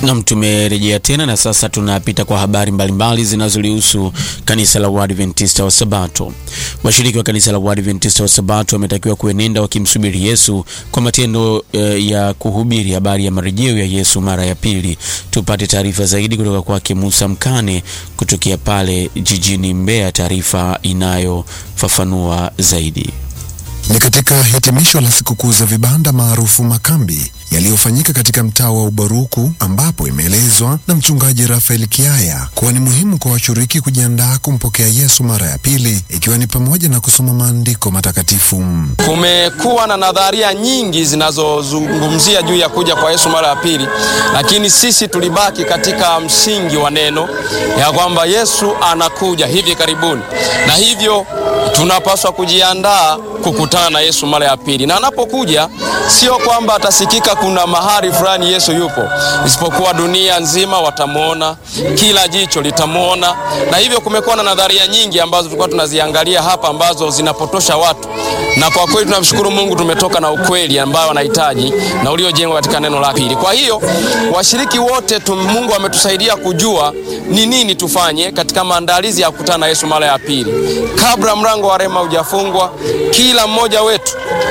Nam, tumerejea tena na sasa tunapita kwa habari mbalimbali zinazolihusu kanisa la Waadventista wa Sabato. Washiriki wa kanisa la Waadventista wa Sabato wametakiwa kuenenda wakimsubiri Yesu kwa matendo eh, ya kuhubiri habari ya marejeo ya Yesu mara ya pili. Tupate taarifa zaidi kutoka kwake Musa Mkane kutokea pale jijini Mbeya, taarifa inayofafanua zaidi. Ni katika hitimisho la sikukuu za vibanda maarufu makambi yaliyofanyika katika mtaa wa Ubaruku ambapo imeelezwa na mchungaji Rafael Kiaya kuwa ni muhimu kwa washiriki kujiandaa kumpokea Yesu mara ya pili ikiwa ni pamoja na kusoma maandiko matakatifu. Kumekuwa na nadharia nyingi zinazozungumzia juu ya kuja kwa Yesu mara ya pili, lakini sisi tulibaki katika msingi wa neno ya kwamba Yesu anakuja hivi karibuni, na hivyo tunapaswa kujiandaa kukutana na Yesu mara ya pili, na anapokuja sio kwamba atasikika kuna mahali fulani Yesu yupo, isipokuwa dunia nzima watamwona, kila jicho litamwona. Na hivyo kumekuwa na nadharia nyingi ambazo tulikuwa tunaziangalia hapa ambazo zinapotosha watu, na kwa kweli tunamshukuru Mungu, tumetoka na ukweli ambao wanahitaji na uliojengwa katika neno la pili. Kwa hiyo washiriki wote tu, Mungu ametusaidia kujua ni nini tufanye katika maandalizi ya kukutana na Yesu mara ya pili, kabla mlango wa rehema hujafungwa. Kila mmoja wetu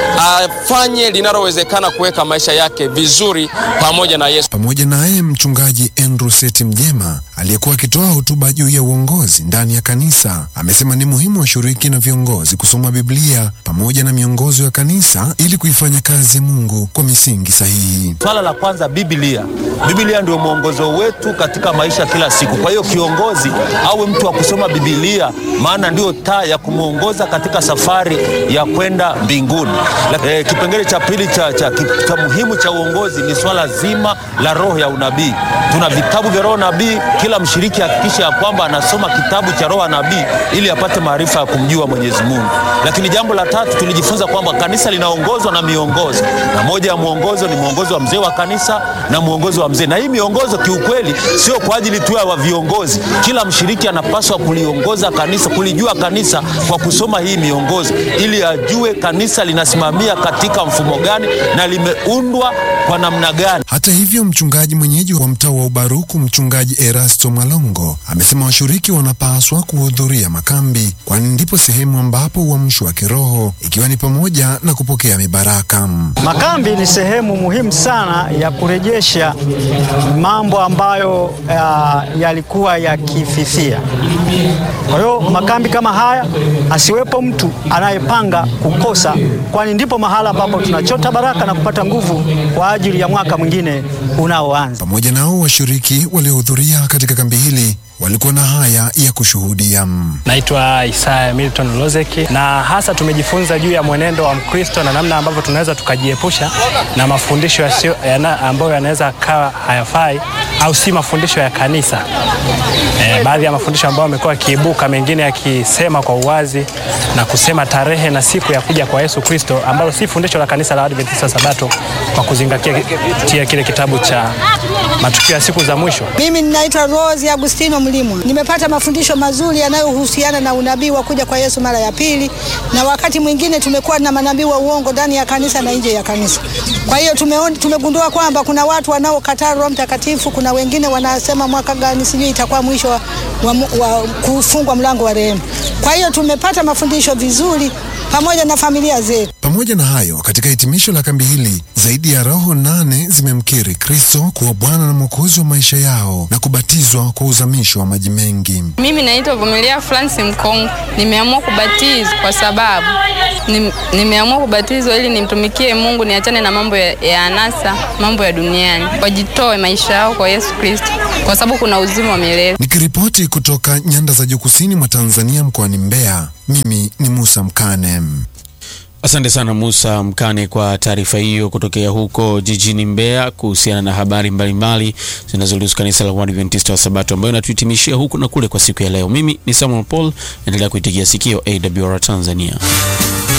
afanye linalowezekana kuweka maisha yake vizuri pamoja na Yesu. Pamoja naye mchungaji Andrew Seti Mjema aliyekuwa akitoa hotuba juu ya uongozi ndani ya kanisa amesema ni muhimu washiriki na viongozi kusoma Biblia pamoja na miongozo ya kanisa ili kuifanya kazi ya Mungu kwa misingi sahihi. Swala la kwanza, Biblia. Biblia ndio mwongozo wetu katika maisha kila siku. Kwa hiyo kiongozi awe mtu wa kusoma Biblia, maana ndio taa ya kumwongoza katika safari ya kwenda mbinguni. E, kipengele cha pili cha, cha, cha muhimu cha uongozi ni swala zima la roho ya unabii. Tuna vitabu vya roho nabii. Kila mshiriki hakikisha ya kwamba anasoma kitabu cha roho nabii ili apate maarifa ya kumjua Mwenyezi Mungu. Lakini jambo la tatu tulijifunza kwamba kanisa linaongozwa na miongozo, na moja ya mwongozo ni mwongozo wa mzee wa kanisa na mwongozo wa mzee. Na hii miongozo kiukweli sio kwa ajili tu ya viongozi. Kila mshiriki anapaswa kuliongoza kanisa, kulijua kanisa kwa kusoma hii miongozo, ili ajue kanisa linasimamia katika mfumo gani na limeundwa kwa namna gani. Hata hivyo, mchungaji mwenyeji wa mtaa wa Ubaruku, mchungaji Erasto Mwalongo, amesema washiriki wanapaswa kuhudhuria makambi, kwani ndipo sehemu ambapo uamsho wa kiroho ikiwa ni pamoja na kupokea mibaraka. Makambi ni sehemu muhimu sana ya kurejesha mambo ambayo uh, yalikuwa yakififia. Kwa hiyo makambi kama haya, asiwepo mtu anayepanga kukosa, kwani ndipo mahala ambapo tunachota baraka na kupata nguvu kwa ajili ya mwaka mwingine unaoanza. Pamoja nao washiriki waliohudhuria katika kambi hili walikuwa na haya ya kushuhudia. Naitwa Isaya Milton Lozeki, na hasa tumejifunza juu ya mwenendo wa Mkristo na namna ambavyo tunaweza tukajiepusha na mafundisho yasio yana, ambayo yanaweza kawa hayafai au si mafundisho ya kanisa. E, baadhi ya mafundisho ambayo yamekuwa yakiibuka, mengine yakisema kwa uwazi na kusema tarehe na siku ya kuja kwa Yesu Kristo, ambalo si fundisho la kanisa la Adventista Sabato, kwa kuzingatia kile kitabu cha matukio ya siku za mwisho. Mimi ninaitwa Rose Agustino Mlimwa. Nimepata mafundisho mazuri yanayohusiana na unabii wa kuja kwa Yesu mara ya pili, na wakati mwingine tumekuwa na manabii wa uongo ndani ya kanisa na nje ya kanisa. Kwa hiyo tumeona, tumegundua kwamba kuna watu wanaokataa Roho Mtakatifu, kuna wengine wanasema mwaka gani sijui itakuwa mwisho wa, wa, wa kufungwa mlango wa rehema. Kwa hiyo tumepata mafundisho vizuri pamoja na familia zetu. Pamoja na hayo, katika hitimisho la kambi hili zaidi ya roho nane zimemkiri Kristo kuwa Bwana na Mwokozi wa maisha yao na kubatizwa kwa uzamisho wa maji mengi. Mimi naitwa Vumilia Francis Mkongo. Nimeamua kubatizwa kwa sababu nimeamua kubatizwa ili nimtumikie Mungu, niachane na mambo ya, ya anasa, mambo ya duniani, wajitoe maisha yao kwa Yesu Kristo, kwa sababu kuna uzima wa milele. Nikiripoti kutoka nyanda za juu kusini mwa Tanzania mkoani Mbeya, mimi ni Musa Mkane. Asante sana Musa Mkane kwa taarifa hiyo kutokea huko jijini Mbeya kuhusiana na habari mbalimbali zinazohusu kanisa la Waadventista wa Sabato ambayo inatuhitimishia huku na kule kwa siku ya leo. Mimi ni Samuel Paul, naendelea kuitigia sikio AWR Tanzania.